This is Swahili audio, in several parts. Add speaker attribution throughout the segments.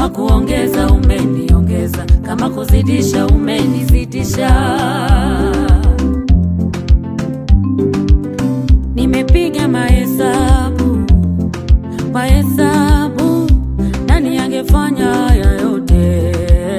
Speaker 1: kuongeza umeniongeza, kama kuzidisha umenizidisha. Nimepiga mahesabu mahesabu, nani angefanya haya yote?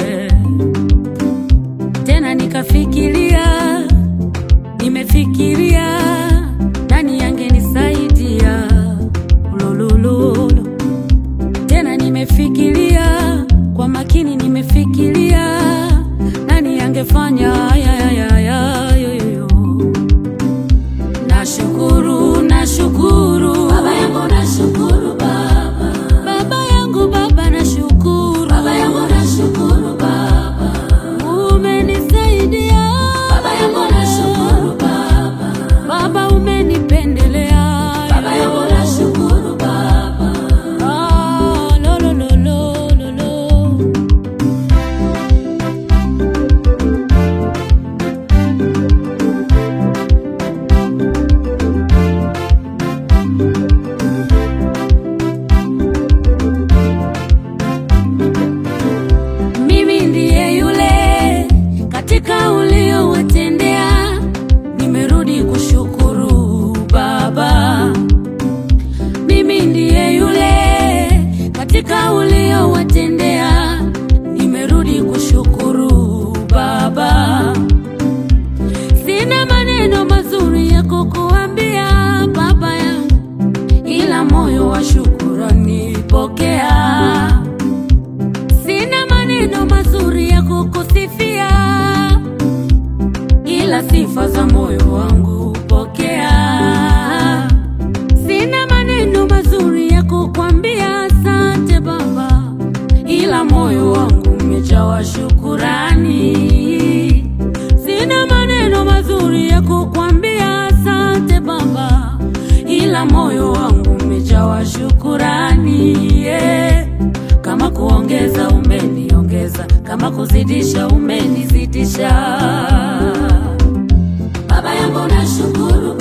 Speaker 1: Tena nikafikiria, nimefikiria, nani angenisaidia? Ulululu. Tena nimefikiria kwa makini, nimefikiria, nani angefanya haya haya haya yoyoyo Nashukuru, nashukuru
Speaker 2: Baba yangu nashukuru Baba,
Speaker 1: baba yangu, baba nashukuru,
Speaker 2: Baba yangu nashukuru Baba,
Speaker 1: umenisaidia
Speaker 2: Baba yangu nashukuru Baba,
Speaker 1: baba, umenipendelea
Speaker 2: Baba yangu nashukuru Baba,
Speaker 1: Ah, lo, lo, lo, lo, lo, lo. Mimi ndiye yule katika uliowatendea, nimerudi kushukuru Baba. Mimi ndiye yule katika uliowatendea, nimerudi kushukuru Baba. Sina maneno mazuri ya kukuambia Baba yangu, ila moyo wa shukurani pokea. Sina maneno mazuri ya kukusifia, ila sifa za moyo wangu pokea. Sina maneno mazuri ya kukwambia asante Baba, ila moyo wangu umejawa shukurani. Sina maneno mazuri ya kukwambia asante Baba, ila moyo wangu umejawa shukurani. Yeah. Kama kuongeza umeniongeza, kama kuzidisha umenizidisha.
Speaker 2: Baba yangu nashukuru